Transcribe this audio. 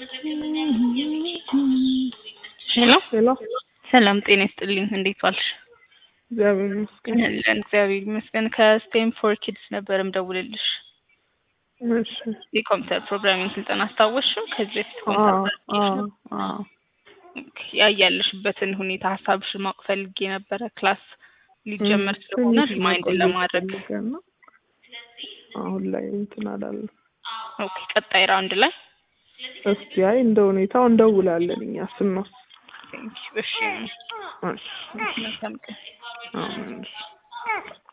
ሄሎ ሄሎ ሰላም ጤና ይስጥልኝ። እንዴት ዋልሽ? እግዚአብሔር ይመስገን። አለን እግዚአብሔር ይመስገን። ከስቴም ፎር ኪድስ ነበር ምደውልልሽ። እሺ የኮምፒውተር ፕሮግራሚንግ ስልጠና አስታወስሽው? ከዚህ በፊት አዎ ኮምፒውተር አዎ አዎ ያ ያለሽበትን ሁኔታ ሀሳብሽን ማወቅ ፈልጌ ነበረ። ክላስ ሊጀመር እም፣ ስለሆነ ትንሽ ሪማይንድ መቆየት ለማድረግ ፈልገን ነው። አሁን ላይ እንትን አላለም። ኦኬ፣ ቀጣይ ራውንድ ላይ እስኪ አይ እንደ ሁኔታው እንደውላለን እኛ ስንወስድ። ቴንኪው። እሺ እሺ መልካም ቀን። አሜን።